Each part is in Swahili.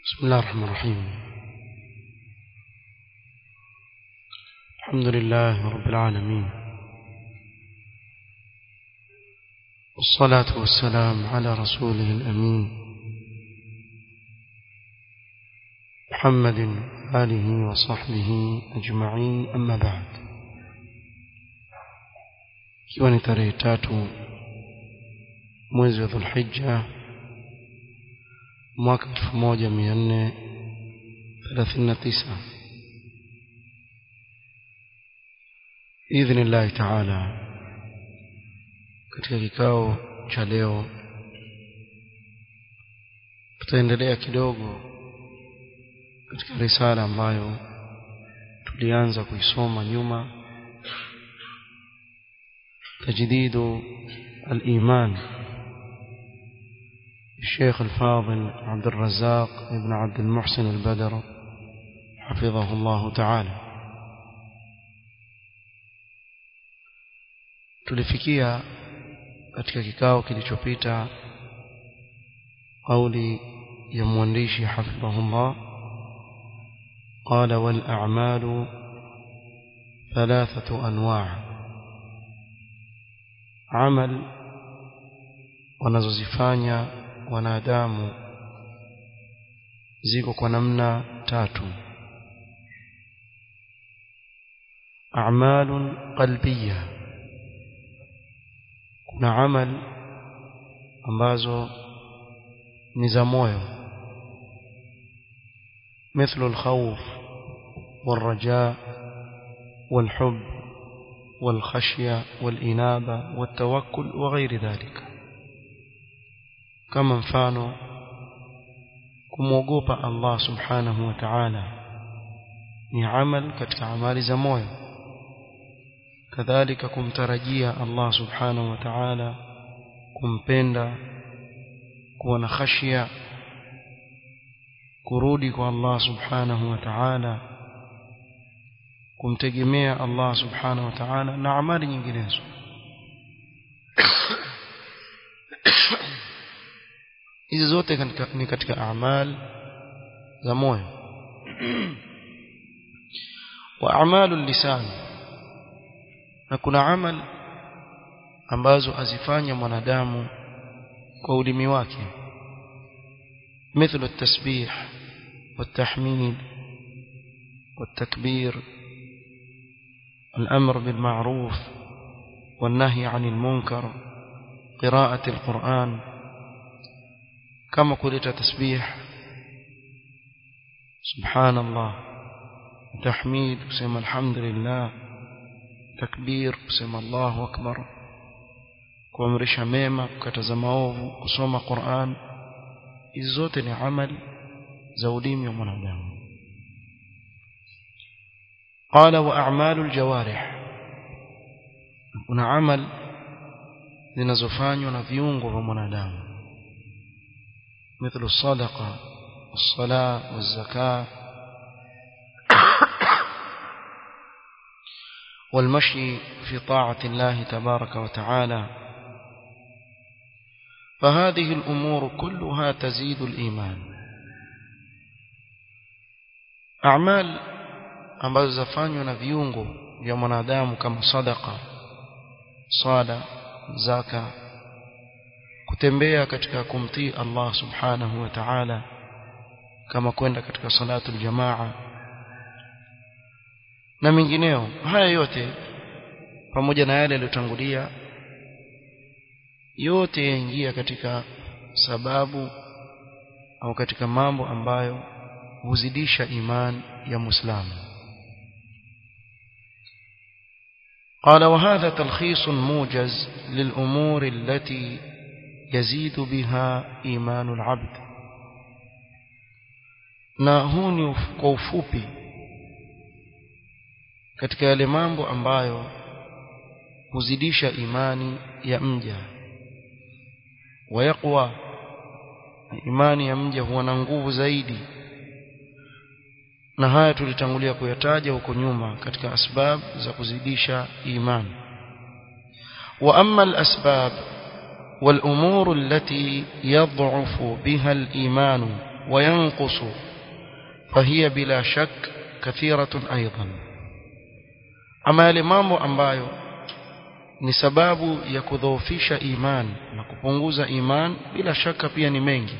بسم الله الرحمن الرحيم الحمد لله رب العالمين والصلاة والسلام على رسوله الأمين محمد آله وصحبه أجمعين أما بعد ikiwa ni tarehe tatu mwezi wa dhulhijja mwaka elfu moja mia nne thelathini na tisa biidhnillahi taala katika kikao cha leo tutaendelea kidogo katika risala ambayo tulianza kuisoma nyuma تجديد الإيمان الشيخ الفاضل عبد الرزاق بن عبد المحسن البدر حفظه الله تعالى tulifikia katika kikao kilichopita kauli ya mwandishi hafidhahullah qala wal a'malu thalathatu anwa' amal wanazozifanya wanadamu ziko kwa namna tatu a'malun qalbiyya kuna amal ambazo ni za moyo مثل الخوف والرجاء والحب والخشية والإنابة والتوكل وغير ذلك كما mfano kumwogopa Allah subhanahu wa ta'ala ni amal katika amali za moyo kadhalika kumtarajia Allah subhanahu wa ta'ala kumpenda kuwa na khashia kurudi kwa Allah subhanahu wa ta'ala kumtegemea Allah subhanahu wa ta'ala na amali nyinginezo hizi zote katika, ni katika amal za moyo wa amalu lisan na kuna amal ambazo azifanya mwanadamu kwa ulimi wake مثل التسبيح والتحميد والتكبير الأمر بالمعروف والنهي عن المنكر قراءة القرآن كما قلت تسبيح سبحان الله تحميد وسمى الحمد لله تكبير وسمى الله أكبر kuamrisha mema kukataza maovu kusoma Qur'an hizi zote ni amali za ulimi wa mwanadamu قال وأعمال الجوارح kuna amal zinazofanywa na viungo vya mwanadamu مثل الصدقة والصلاة والزكاة والمشي في طاعة الله تبارك وتعالى فهذه الأمور كلها تزيد الإيمان أعمال ambazo zafanywa na viungo vya mwanadamu kama sadaka swala zaka kutembea katika kumtii Allah subhanahu wa ta'ala kama kwenda katika salatu jamaa na mengineo haya yote pamoja na yale yaliyotangulia yote yaingia katika sababu au katika mambo ambayo huzidisha iman ya muislamu قال وهذا تلخيص موجز للأمور التي يزيد بها إيمان العبد na huu ni kwa ufupi katika yale mambo ambayo huzidisha imani ya mja wayaqwa imani ya mja huwa na nguvu zaidi na haya tulitangulia kuyataja huko nyuma katika asbab za kuzidisha imani wa amma al-asbab والأمور التي يضعف بها الإيمان وينقص فهي بلا شك كثيرة أيضا أما yale mambo ambayo ni sababu ya kudhoofisha iman na kupunguza iman bila shaka pia ni mengi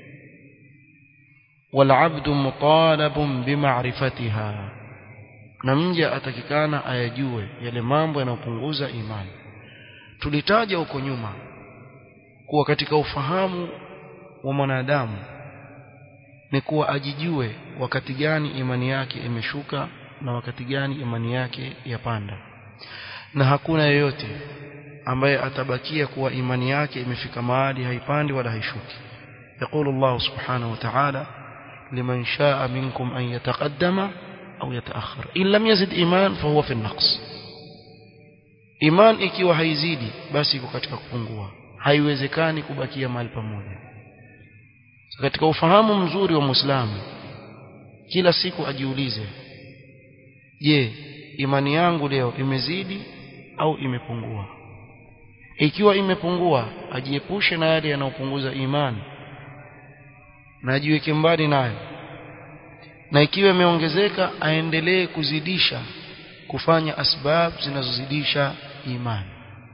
والعبد مطالب بمعرفتها na mja atakikana ayajue yale mambo yanayopunguza imani tulitaja huko nyuma kuwa katika ufahamu wa mwanadamu ni kuwa ajijue wakati gani imani yake imeshuka na wakati gani imani yake yapanda na hakuna yeyote ambaye atabakia kuwa imani yake imefika mahali haipandi wala haishuki يقول الله سبحانه وتعالى لمن شاء منكم أن يتقدم أو يتأخر إن لم يزد إيمان فهو في النقص إيمان ikiwa haizidi basi iko katika kupungua haiwezekani kubakia mahali pamoja katika ufahamu mzuri wa Muislamu kila siku ajiulize je imani yangu leo imezidi au imepungua ikiwa imepungua ajiepushe na yale yanayopunguza imani na ajiweke mbali nayo na ikiwa imeongezeka aendelee kuzidisha kufanya asbab zinazozidisha imani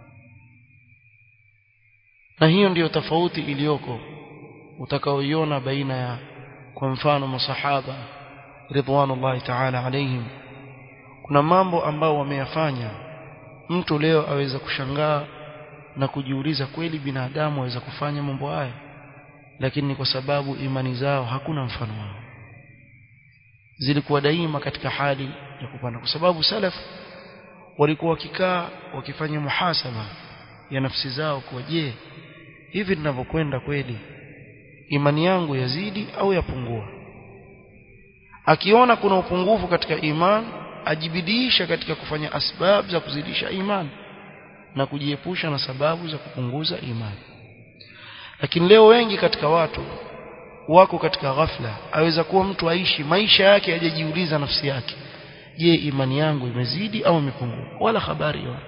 na hiyo ndiyo tofauti iliyoko utakaoiona baina ya kwa mfano masahaba ridwanullahi ta'ala alaihim kuna mambo ambao wameyafanya mtu leo aweza kushangaa na kujiuliza kweli binadamu aweza kufanya mambo haya lakini kwa sababu imani zao hakuna mfano wao zilikuwa daima katika hali ya kupanda kwa sababu salaf walikuwa wakikaa wakifanya muhasaba ya nafsi zao kwa je hivi ninavyokwenda kweli imani yangu yazidi au yapungua akiona kuna upungufu katika iman ajibidiisha katika kufanya asbab za kuzidisha iman na kujiepusha na sababu za kupunguza imani lakini leo wengi katika watu wako katika ghafla aweza kuwa mtu aishi maisha yake hajajiuliza nafsi yake je imani yangu imezidi au imepungua wala habari hiyo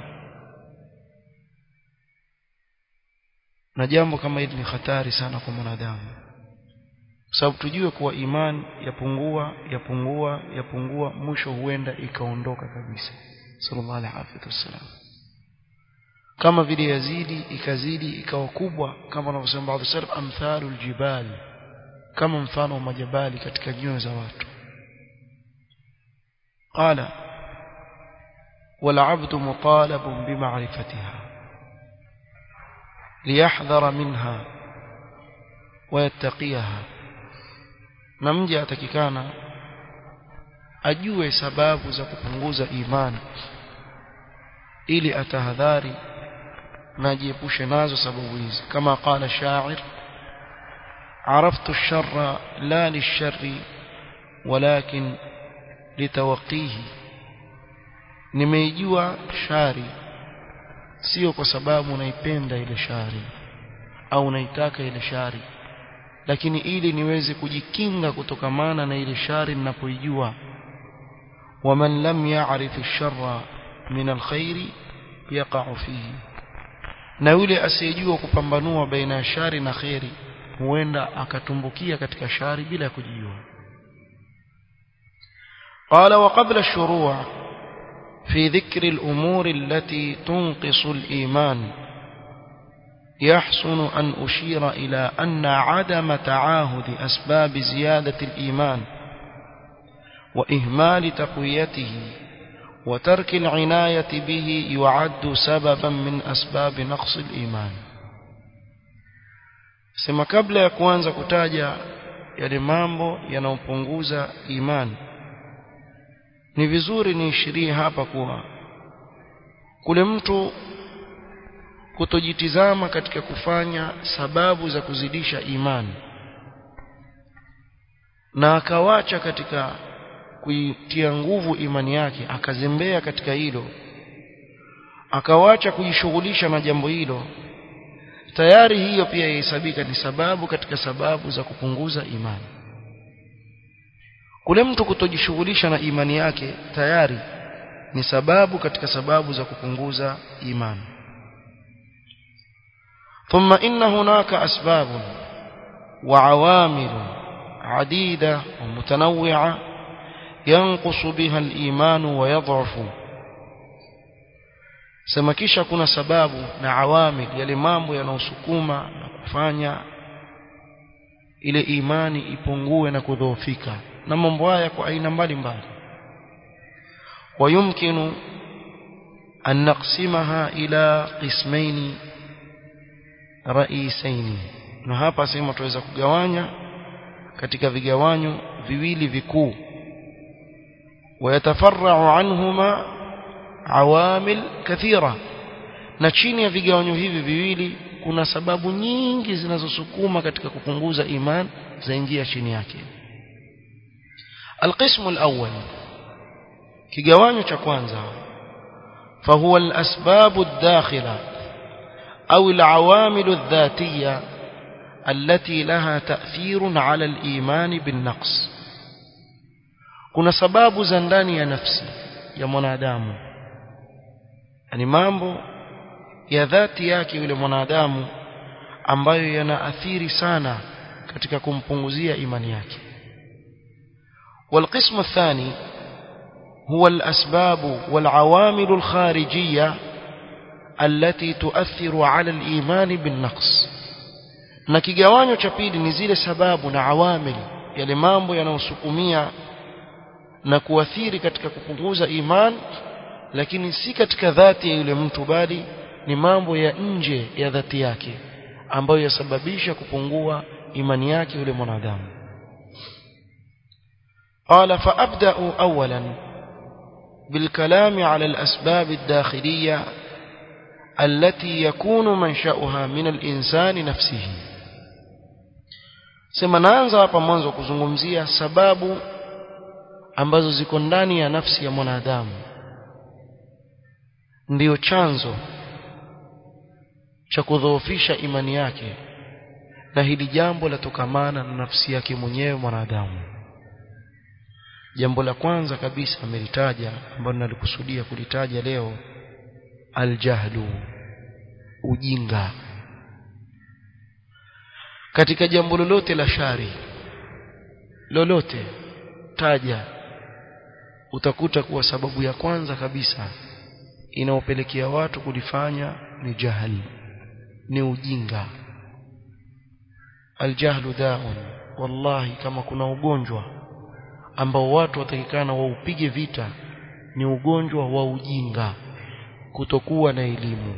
na jambo kama hili ni hatari sana kwa mwanadamu kwa sababu tujue kuwa imani yapungua yapungua yapungua mwisho huenda ikaondoka kabisa sallallahu alaihi wasallam kama vile yazidi ikazidi ikawa kubwa kama wanavyosema baadhi salaf amthalul jibal kama mfano wa majabali katika nyoyo za watu qala والعبد مطالب بمعرفتها ليحذر منها ويتقيها نمجي atakikana ajue sababu za kupunguza imani ili atahadhari na ajiepushe nazo sababu hizi kama qala shair عرفت الشر لا للشر ولكن لتوقيه nimeijua shari sio kwa sababu naipenda ile shari au naitaka ile shari lakini ili niweze kujikinga kutokamana na ile shari ninapoijua waman lam ya'rif ash-sharra min al-khair yaqa'u fihi na yule asiyejua kupambanua baina ya shari na khairi huenda akatumbukia katika shari bila ya kujijua قال وقبل الشروع في ذكر الأمور التي تنقص الإيمان يحسن أن أشير إلى أن عدم تعاهد أسباب زيادة الإيمان وإهمال تقويته وترك العناية به يعد سببا من أسباب نقص الإيمان sema kabla ya kuanza kutaja yale mambo yanayopunguza imani ni vizuri niishirie hapa kuwa kule mtu kutojitizama katika kufanya sababu za kuzidisha imani na akawacha katika kuitia nguvu imani yake akazembea katika hilo akawacha kujishughulisha na jambo hilo tayari hiyo pia yahesabika ni sababu katika sababu za kupunguza imani kule mtu kutojishughulisha na imani yake tayari ni sababu katika sababu za kupunguza imani ثم إن هناك أسباب وعوامل عديدة ومتنوعة ينقص بها الإيمان ويضعف sema kisha kuna sababu na awamil yale mambo yanayosukuma na kufanya ile imani ipungue na kudhoofika na mambo haya kwa aina mbalimbali ويمكن أن نقسمها إلى قسمين رئيسين na hapa sema tuweza kugawanya katika vigawanyo viwili vikuu ويتفرع عنهما عوامل كثيرة na chini ya vigawanyo hivi viwili kuna sababu nyingi zinazosukuma katika kupunguza iman zaingia chini yake القسم الأول kigawanyo cha kwanza فهو الأسباب الداخلة أو العوامل الذاتية التي لها تأثير على الإيمان بالنقص kuna sababu za ndani ya nafsi ya mwanadamu yani mambo ya dhati yake yule mwanadamu ambayo yanaathiri sana katika kumpunguzia imani yake والقسم الثاني هو الأسباب والعوامل الخارجية التي تؤثر على الإيمان بالنقص na kigawanyo cha pili ni zile sababu na awamil yale mambo yanayosukumia na kuathiri katika kupunguza iman lakini si katika dhati ya yule mtu bali ni mambo ya nje ya dhati yake ambayo yasababisha kupungua imani yake yule mwanadamu قال فأبدأ أولا بالكلام على الأسباب الداخلية التي يكون منشأها من الإنسان نفسه sema naanza hapa mwanzo kuzungumzia sababu ambazo ziko ndani ya nafsi ya mwanadamu ndiyo chanzo cha kudhoofisha imani yake na hili jambo latokamana na nafsi yake mwenyewe mwanadamu jambo la kwanza kabisa amelitaja ambalo nalikusudia kulitaja leo aljahlu ujinga katika jambo lolote la shari lolote taja utakuta kuwa sababu ya kwanza kabisa inaopelekea watu kulifanya ni jahali ni ujinga aljahlu daun wallahi kama kuna ugonjwa ambao watu watakikana waupige vita ni ugonjwa wa ujinga kutokuwa na elimu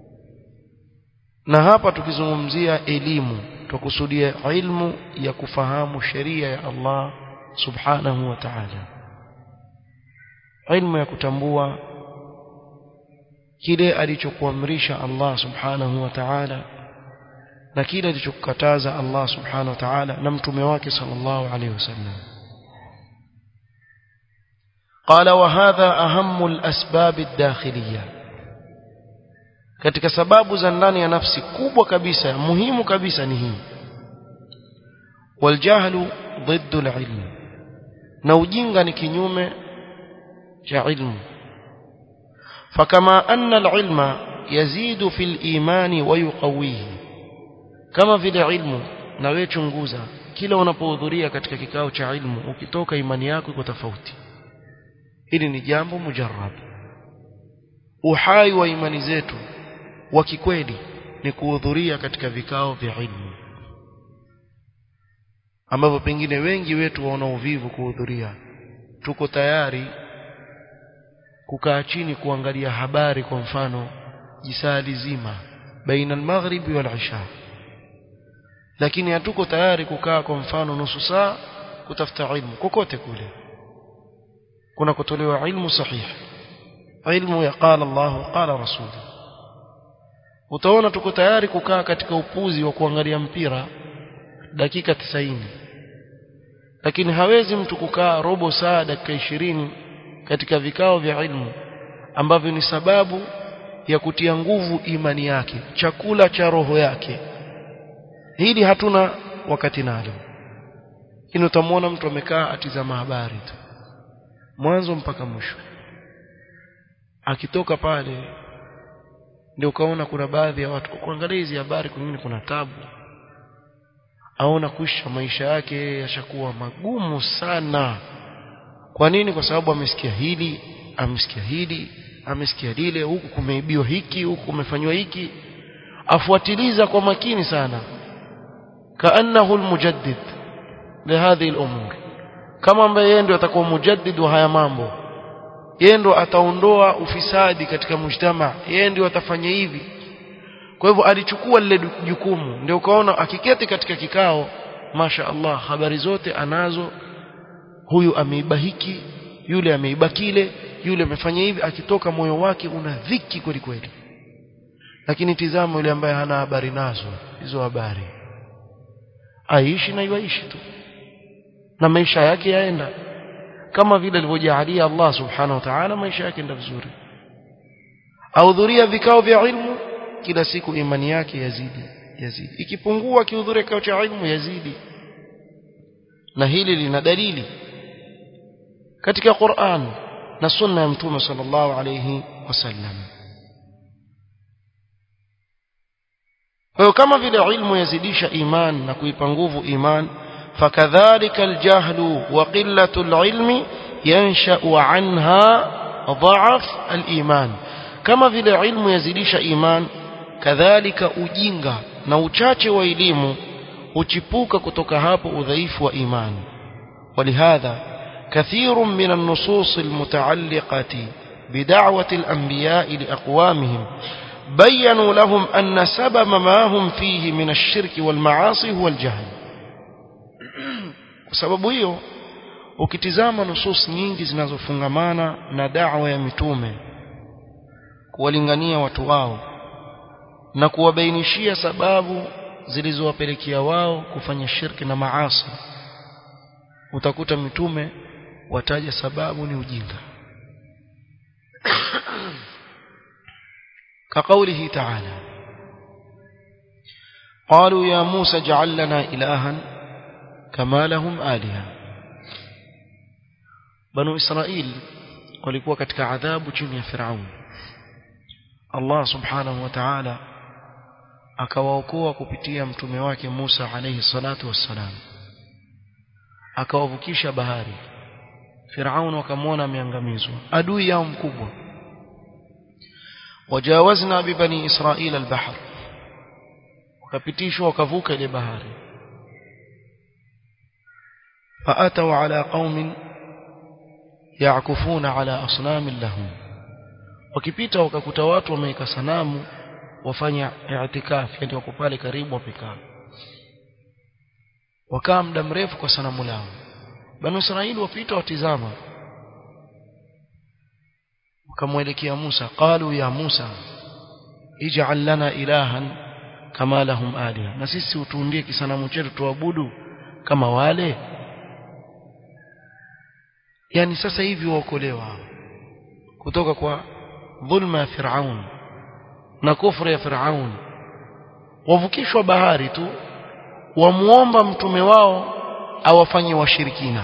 na hapa tukizungumzia elimu tukusudia ilmu ya kufahamu sheria ya Allah subhanahu wa ta'ala ilmu ya kutambua kile alichokuamrisha Allah subhanahu wa ta'ala na kile alichokukataza Allah subhanahu wa ta'ala na mtume wake sallallahu alayhi wasallam قال وهذا أهم الأسباب الداخلية katika sababu za ndani ya nafsi kubwa kabisa muhimu kabisa ni hii waljahlu ضد العلم na ujinga ni kinyume cha ilmu فكما أن العلم يزيد في الإيمان ويقويه kama vile ilmu na wewe chunguza kila unapohudhuria katika kikao cha ilmu ukitoka imani yako iko tofauti hili ni jambo mujarrab uhai wa imani zetu wa kikweli ni kuhudhuria katika vikao vya ilmu ambavyo pengine wengi wetu waona uvivu kuhudhuria tuko tayari kukaa chini kuangalia habari kwa mfano jisaa lizima baina al-maghribi wal isha lakini hatuko tayari kukaa kwa mfano nusu saa kutafuta ilmu kokote kule kuna kutolewa ilmu sahihi ilmu ya qala Allah qala rasul utaona tuko tayari kukaa katika upuzi wa kuangalia mpira dakika 90 lakini hawezi mtu kukaa robo saa dakika ishirini katika vikao vya ilmu ambavyo ni sababu ya kutia nguvu imani yake chakula cha roho yake hili hatuna wakati nalo lakini utamwona mtu amekaa atizama habari tu mwanzo mpaka mwisho akitoka pale ndio ukaona kuna baadhi ya watu kuangalia hizi habari kwingine kuna tabu aona kuisha maisha yake yashakuwa magumu sana kwa nini kwa sababu amesikia hili amesikia hili amesikia lile huku kumeibiwa hiki huku kumefanywa hiki afuatiliza kwa makini sana kaannahu almujaddid lihadhihi al'umur kama ambaye yeye ndio atakuwa mujaddid wa haya mambo yeye ndio ataondoa ufisadi katika mujtama yeye ndio atafanya hivi kwa hivyo alichukua lile jukumu ndio ukaona akiketi katika kikao masha Allah habari zote anazo huyu ameiba hiki yule ameiba kile yule amefanya hivi akitoka moyo wake una dhiki kweli kweli lakini tizama yule ambaye hana habari nazo hizo habari aishi na iwaishi tu na maisha yake yaenda kama vile alivyojalia Allah subhanahu wa ta'ala maisha yake ndio vizuri ahudhuria vikao vya ilmu kila siku imani yake yazidi yazidi ikipungua akihudhuria kikao cha ilmu yazidi na hili lina dalili katika Qur'an na sunna ya mtume sallallahu alayhi wasallam kwa kama vile ilmu yazidisha iman na kuipa nguvu iman fakadhalika aljahlu wa qillatu alilmi yansha'u anha dha'af aliman kama vile ilmu yazidisha iman kadhalika ujinga na uchache wa elimu uchipuka kutoka hapo udhaifu wa imani ولهذا كثير من النصوص المتعلقة بدعوة الأنبياء لأقوامهم بينوا لهم أن سبب ما هم فيه من الشرك والمعاصي هو الجهل وسبب hiyo ukitizama nusus nyingi zinazofungamana na da'wa ya mitume kuwalingania watu wao na kuwabainishia sababu zilizowapelekea wao kufanya shirki na maasi utakuta mitume wataja sababu ni ujinga كقوله تعالى قالوا يا موسى اجعل لنا إلها كما لهم آلهة بنو إسرائيل walikuwa katika adhabu chini ya Firaun Allah subhanahu wa ta'ala akawaokoa kupitia mtume wake Musa alayhi salatu wassalam akawavukisha bahari Firaun wakamwona ameangamizwa adui yao mkubwa wajawazna bibani Israila albahr wakapitishwa wakavuka ile bahari فأتوا على قوم يعكفون على أصنام لهم wakipita wakakuta watu wameweka sanamu wafanya i'tikaf yani wako pale karibu wapikaa wakaa muda mrefu kwa sanamu lao banu israeli wapita watizama wakamwelekea Musa qalu ya Musa ij'al lana ilahan kama lahum aliha na sisi utuundie kisanamu chetu tuabudu kama wale yani sasa hivi waokolewa kutoka kwa dhulma ya Firaun na kufra ya Firaun wavukishwa bahari tu wamuomba mtume wao awafanye washirikina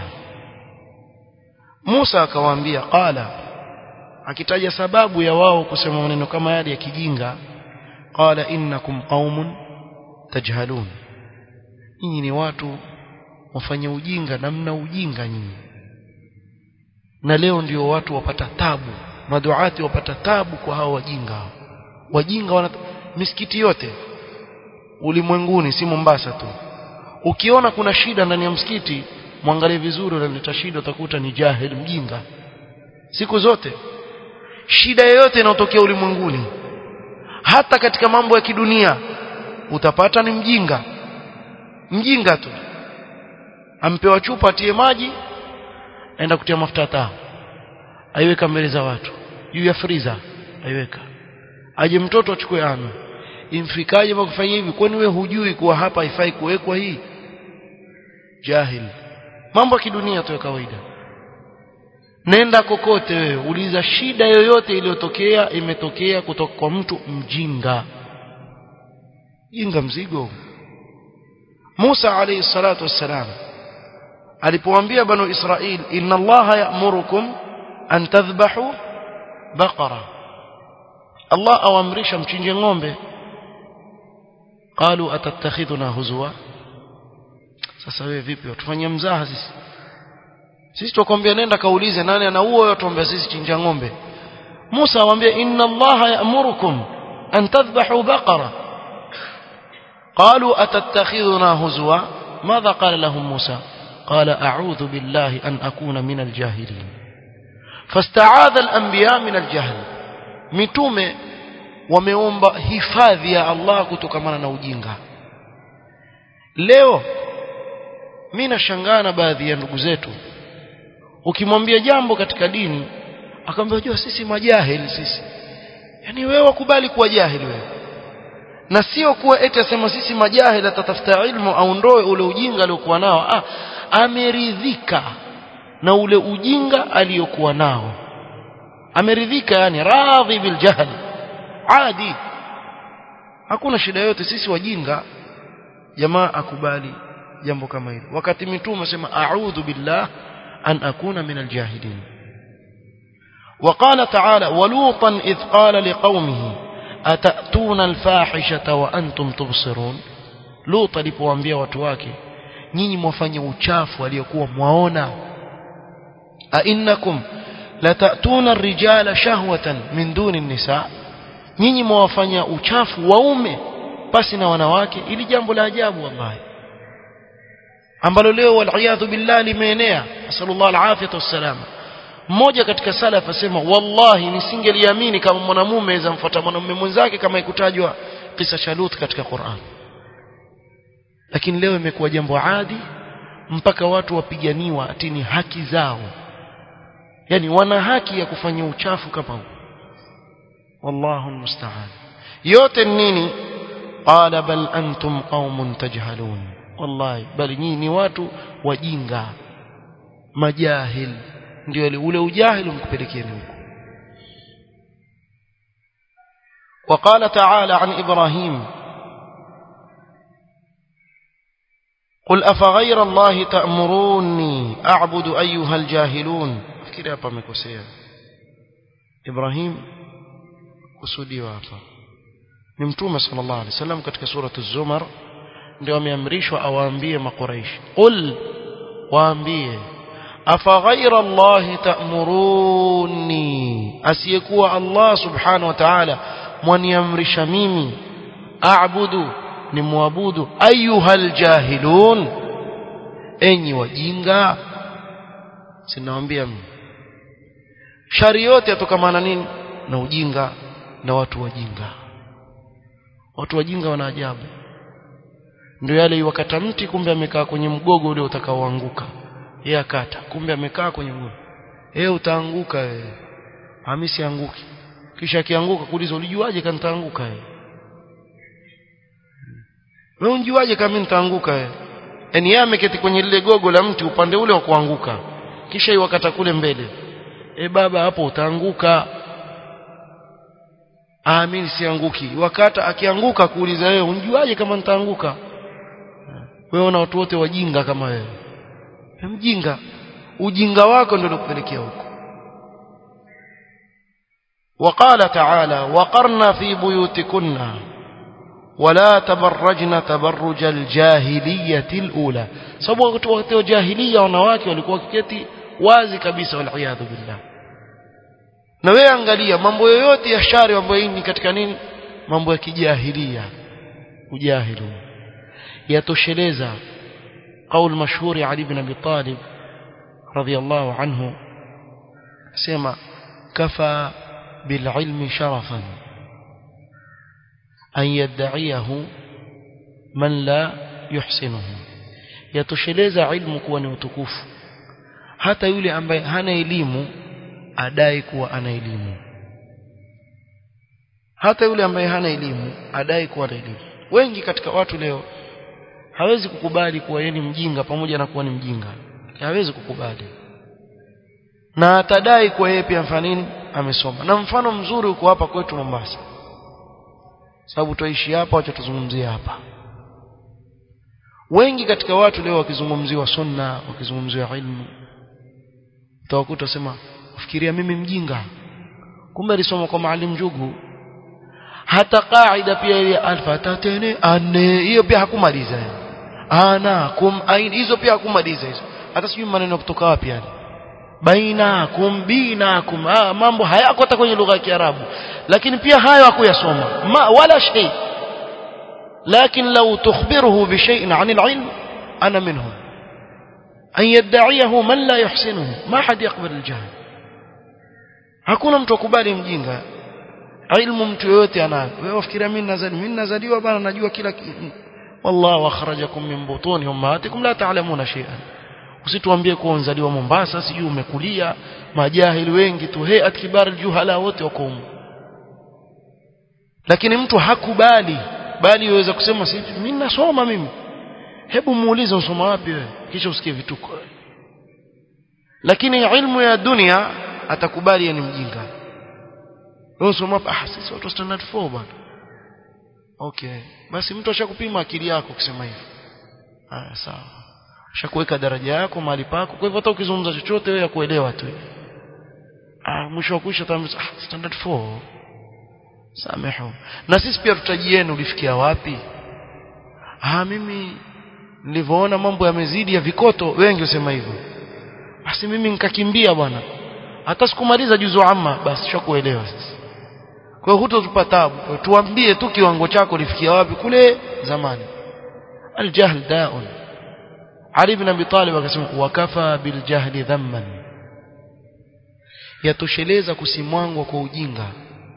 Musa akawaambia qala akitaja sababu ya wao kusema maneno kama yale ya kijinga qala innakum qaumun tajhalun nyinyi ni watu wafanya ujinga na mna ujinga nyinyi na leo ndio watu wapata tabu maduati wapata tabu kwa hao wajinga wajinga wana misikiti yote ulimwenguni si Mombasa tu ukiona kuna shida ndani ya msikiti mwangalie vizuri unaleta shida utakuta ni jahil mjinga siku zote shida yoyote inayotokea ulimwenguni hata katika mambo ya kidunia utapata ni mjinga mjinga tu ampewa chupa atie maji aenda kutia mafuta taa aiweka mbele za watu juu ya friza aiweka aje mtoto achukue ame imfikaje kufanya hivi kwani we hujui kuwa hapa haifai kuwekwa hii jahil mambo ya kidunia tu ya kawaida nenda kokote wewe uliza shida yoyote iliyotokea imetokea kutoka kwa mtu mjinga jinga mzigo Musa alayhi salatu wassalam alipowaambia banu Israil inna Allah ya'murukum an tadhbahu baqara Allah awamrisha mchinje ng'ombe qalu atattakhidhuna huzwa sasa wewe vipi watufanyia mzaha sisi sisi tukwambia nenda kaulize nani anaua wewe tuambia sisi chinja ng'ombe Musa awambia inna Allah ya'murukum an tadhbahu baqara قالوا أتتخذنا هزوا ماذا قال لهم موسى قال أعوذ بالله أن أكون من الجاهلين فاستعاذ الأنبياء من الجهل متومه wameomba hifadhi ya Allah kutokamana na ujinga leo mimi nashangaa na baadhi ya ndugu zetu ukimwambia jambo katika dini akamwambia unajua sisi majahili sisi yani wewe wakubali kuwa jahili wewe na sio kuwa eti asema sisi majahili atatafuta ilmu aondoe ule ujinga aliokuwa nao ah ameridhika na ule ujinga aliyokuwa nao ameridhika yani radhi bil jahl adi hakuna shida yote sisi wajinga jamaa akubali jambo kama hilo wakati mitume asema a'udhu billah an akuna min aljahilin وقال تعالى ولوطا إذ قال لقومه أتأتون الفاحشة وأنتم تبصرون لوط alipowaambia watu wake nyinyi mwafanya uchafu aliyokuwa mwaona a innakum latatuna ar-rijala shahwatan min duni an-nisa nyinyi mwafanya uchafu waume pasi na wanawake ili jambo la ajabu wallahi ambalo leo wal billah limeenea sallallahu alaihi wasallam mmoja katika salaf asema wallahi nisingeliamini kama mwanamume aweza mfuata mwanamume mwenzake kama ikutajwa kisa cha Lut katika Qur'an lakini leo imekuwa jambo adi mpaka watu wapiganiwa atini haki zao yani wana haki ya kufanya uchafu kama huu wallahu almusta'an yote nini qala bal antum qaumun tajhalun wallahi bali nyinyi ni watu wajinga majahil ndio ule ujahili mkupelekeni huko وقال تعالى عن إبراهيم قل أفغير الله تأمروني أعبد أيها الجاهلون فكرة hapa amekosea Ibrahim kusudiwa hapa ni mtume sallallahu alaihi wasallam katika sura az-Zumar ndio ameamrishwa awaambie makuraishi qul waambie afaghaira allahi ta'muruni asiyekuwa Allah subhanahu wa ta'ala mwaniamrisha mimi a'budu ni muabudu ayuhal jahilun enyi wajinga sinawaambia mimi shari yote yatokamana nini na ujinga na watu wajinga watu wajinga wana ajabu ndio yale wakata mti kumbe amekaa kwenye mgogo ule utakaoanguka yeye akata kumbe amekaa kwenye mgogo yeye utaanguka wewe hamisi anguki kisha akianguka kuuliza ulijuaje kama nitaanguka wewe wewe unjuaje kama nitaanguka wewe yani yeye ameketi kwenye lile gogo la mti upande ule wa kuanguka kisha iwakata kule mbele e baba hapo utaanguka aamini sianguki wakata akianguka kuuliza wewe unjuaje kama nitaanguka wewe na watu wote wajinga kama wewe mjinga ujinga wako ndio unakupelekea huko وقال تعالى وقرنا في بيوتكن ولا تبرجن تبرج الجاهلية الأولى sababu wakati wa jahiliya wanawake walikuwa kiketi wazi kabisa wal billah na wewe angalia mambo yoyote ya shari mambo hii ni katika nini mambo ya kijahilia ujahilu yatosheleza قول مشهور علي بن ابي طالب رضي الله عنه سمع كفى بالعلم شرفا أن يدعيه من لا يحسنه yatosheleza ilmu kuwa ni utukufu hata yule ambaye hana elimu adai kuwa ana elimu hata yule ambaye hana elimu adai kuwa ana elimu wengi katika watu leo hawezi kukubali kuwa yeye ni mjinga pamoja na kuwa ni mjinga hawezi kukubali na atadai kuwa yeye pia mfano nini amesoma na mfano mzuri uko hapa kwetu Mombasa sababu tuishi hapa wacha tuzungumzie hapa wengi katika watu leo wakizungumziwa sunna wakizungumziwa ilmu utawakuta sema ufikiria mimi mjinga kumbe alisoma kwa maalim jugu hata kaida pia ile alfa tatene ane hiyo pia hakumaliza anakum ain hizo pia hakumaliza hizo hata sijui maneno kutoka wapi yani bainakum binakum ah, mambo hayako hata kwenye lugha ya Kiarabu lakini pia hayo hakuyasoma ma wala shay لكن لو تخبره بشيء عن العلم أنا منهم أن يدعيه من لا يحسنه ما حد يقبل الجهل hakuna mtu akubali mjinga ilmu mtu yoyote anayo wewe wafikiria mimi nazali mimi nazaliwa bana najua kila wallahu akhrajakum min butuni ummahatikum la ta'lamuna shay'an usituambie kuwa unzaliwa Mombasa sijui umekulia majahili wengi tu hey atkibar aljuhala wote wako huko lakini mtu hakubali bali yaweza kusema si mimi nasoma mimi hebu muulize usoma wapi wewe kisha usikie vituko lakini ilmu ya dunia atakubali ni mjinga wewe usoma ah sisi watu standard 4 bwana okay basi mtu ashakupima akili yako kusema hivyo ah sawa ashakuweka daraja yako mahali pako kwa hivyo hata ukizungumza chochote wewe yakuelewa tu ah mwisho wa kuisha tamza ah standard 4 samehu na sisi pia tutajieni ulifikia wapi ah mimi nilivyoona mambo yamezidi ya vikoto wengi usema hivyo basi mimi nikakimbia bwana hata sikumaliza juzu amma basi shakuelewa sasa kwa hiyo hutotupa tabu tuambie tu kiwango chako ulifikia wapi kule zamani aljahl daun Ali ibn Abi Talib akasema wakafa biljahli dhamman yatosheleza kusimwangwa kwa ujinga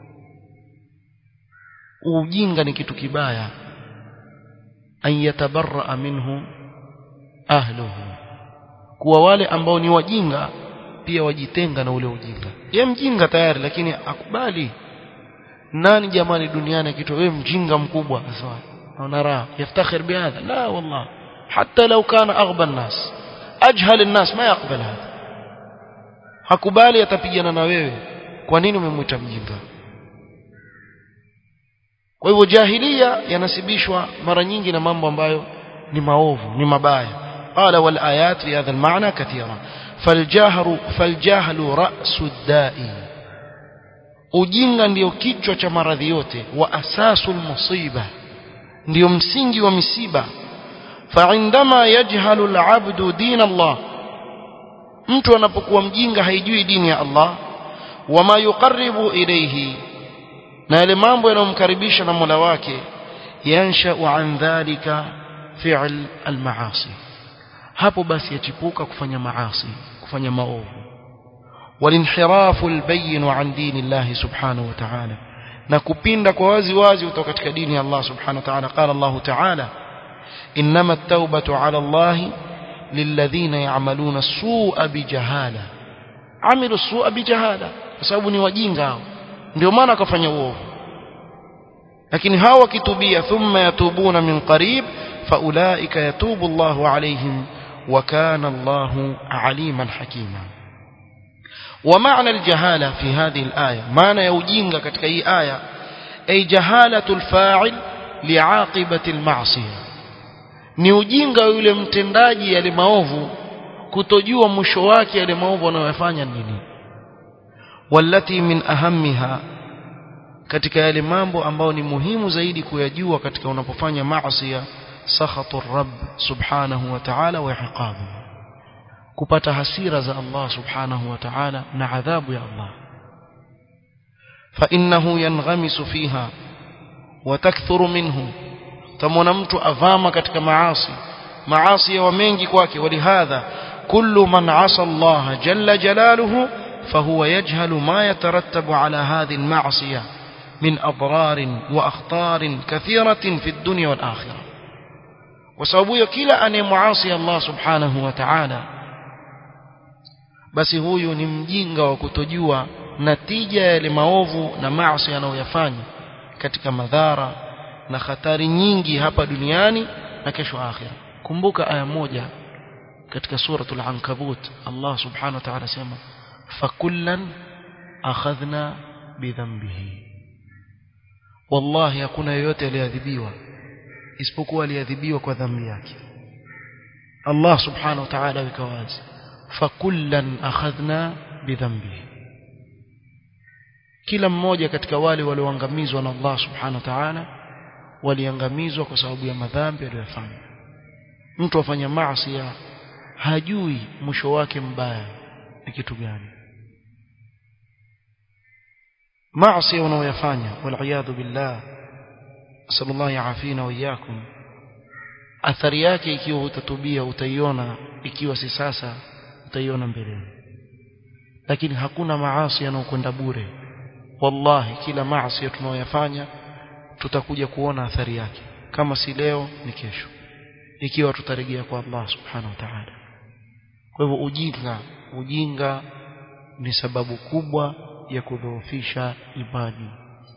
ujinga ni kitu kibaya an yatabarra minhu ahluhu kuwa wale ambao ni wajinga pia wajitenga na ule ujinga ye mjinga tayari lakini akubali nani jamani duniani kitu wewe mjinga mkubwa sawa naona raha yaftakhir bihadha la wallah حتى لو كان أغبى الناس أجهل الناس ما يقبل هذا hakubali atapigana na wewe kwa nini umemwita mjinga kwa hivyo jahilia yanasibishwa mara nyingi na mambo ambayo ni maovu ni mabaya qala wal ayat fi hadha al ma'na kathira faljahru faljahlu ra'su da'i ujinga ndio kichwa cha maradhi yote wa asasul musiba ndio msingi wa misiba فعندما يجهل العبد دين الله mtu anapokuwa mjinga haijui dini ya Allah wama yuqarribu ilayhi na yale mambo yanayomkaribisha na Mola wake yanshau an dhalika fi'l al-ma'asi hapo basi yachipuka kufanya maasi kufanya maovu walinhirafu albayyin an dini Allah subhanahu wa ta'ala na kupinda kwa wazi wazi kutoka katika dini ya Allah subhanahu wa ta'ala qala Allah ta'ala إنما التوبة على الله للذين يعملون السوء بجهالة عملوا السوء بجهالة sababu ni wajinga hao ndio maana akafanya uovu lakini hawa kitubia thumma yatubuna min qarib faulaika yatubu Allahu alaihim wa kana Allahu aliman hakima ومعنى الجهالة في هذه الآية معنى يوجينغا katika hii aya ay jahalatu alfa'il li'aqibati alma'siyah ni ujinga yule mtendaji yale maovu kutojua mwisho wake yale maovu anayofanya nini wallati min ahammiha katika yale mambo ambayo ni muhimu zaidi kuyajua katika unapofanya maasi sakhatu rabb subhanahu wa ta'ala wa iqabu kupata hasira za Allah subhanahu wa ta'ala na adhabu ya Allah fa innahu yanghamisu fiha wa takthuru minhu tamwona mtu avama katika maasi maasi ya mengi kwake walihadha kullu man asa Allah jalla jalaluhu فهو يجهل ما يترتب على هذه المعصية من أضرار وأخطار كثيرة في الدنيا والآخرة وسبب كلا أن معاصي الله سبحانه وتعالى basi huyu ni mjinga wa kutojua natija ya yale maovu na maasi anayoyafanya katika madhara na hatari nyingi hapa duniani na kesho akhira kumbuka aya moja katika suratul ankabut Allah subhanahu wa ta'ala sema fakullan akhadhna bidhanbihi wallahi hakuna yeyote aliadhibiwa isipokuwa aliadhibiwa kwa dhambi yake Allah subhanahu wa ta'ala weka wazi fakullan akhadhna bidhanbihi kila mmoja katika wale walioangamizwa na Allah subhanahu wa ta'ala waliangamizwa kwa sababu ya madhambi aliyofanya mtu afanya maasi hajui mwisho wake mbaya ni kitu gani maasi unaoyafanya waliyadhu billah sallallahu yaafina wa iyyakum athari yake ikiwa utatubia utaiona ikiwa si sasa utaiona mbeleni lakini hakuna maasi yanayokwenda bure wallahi kila maasi tunayoyafanya tutakuja kuona athari yake kama si leo ni kesho ikiwa tutarejea kwa Allah subhanahu wa ta'ala kwa hivyo ujinga ujinga ni sababu kubwa ya kudhoofisha imani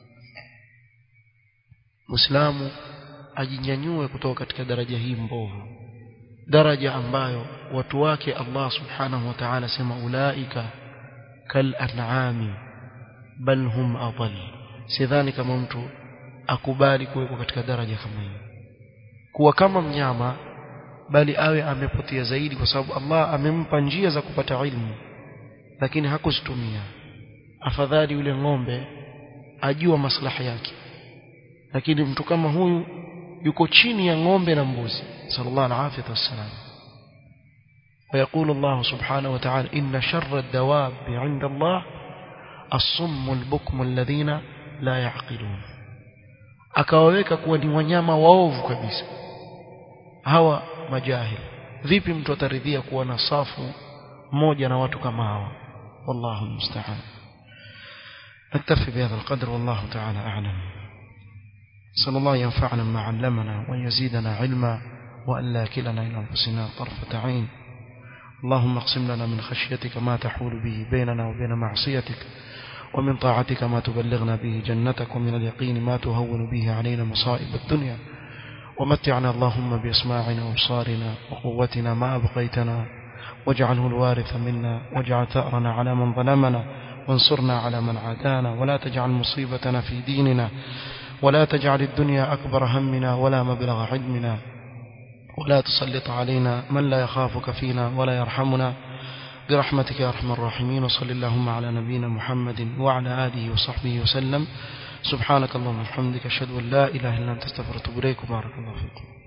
Muislamu ajinyanyue kutoka katika daraja hii mbovu daraja ambayo watu wake Allah subhanahu wa ta'ala sema ulaika kal an'ami bal hum adall sidhani kama mtu akubali kuwekwa katika daraja kama hiyo kuwa kama mnyama bali awe amepotea zaidi kwa sababu Allah amempa njia za kupata ilmu lakini hakuzitumia afadhali yule ng'ombe ajua maslaha yake lakini mtu kama huyu yuko chini ya ng'ombe na mbuzi sallallahu alaihi wasallam ويقول الله سبحانه وتعالى إن شر الدواب عند الله الصم البكم الذين لا يعقلون akawaweka kuwa ni wanyama waovu kabisa hawa majahil vipi mtu ataridhia kuwa na safu moja na watu kama hawa wallahu musta'an نكتفي بهذا القدر والله تعالى أعلم صلى الله ينفعنا ما علمنا ويزيدنا علما وأن لا كلنا إلى أنفسنا طرفة عين اللهم اقسم لنا من خشيتك ما تحول به بيننا وبين معصيتك ومن طاعتك ما تبلغنا به جنتك ومن اليقين ما تهون به علينا مصائب الدنيا ومتعنا اللهم بأسماعنا وابصارنا وقوتنا ما أبقيتنا واجعله الوارث منا واجعل ثأرنا على من ظلمنا وانصرنا على من عادانا ولا تجعل مصيبتنا في ديننا ولا تجعل الدنيا أكبر همنا ولا مبلغ علمنا ولا تسلط علينا من لا يخافك فينا ولا يرحمنا برحمتك يا أرحم الراحمين وصل اللهم على نبينا محمد وعلى آله وصحبه وسلم سبحانك اللهم وبحمدك أشهد أن لا إله إلا أنت استغفرك وأتوب إليك بارك الله فيكم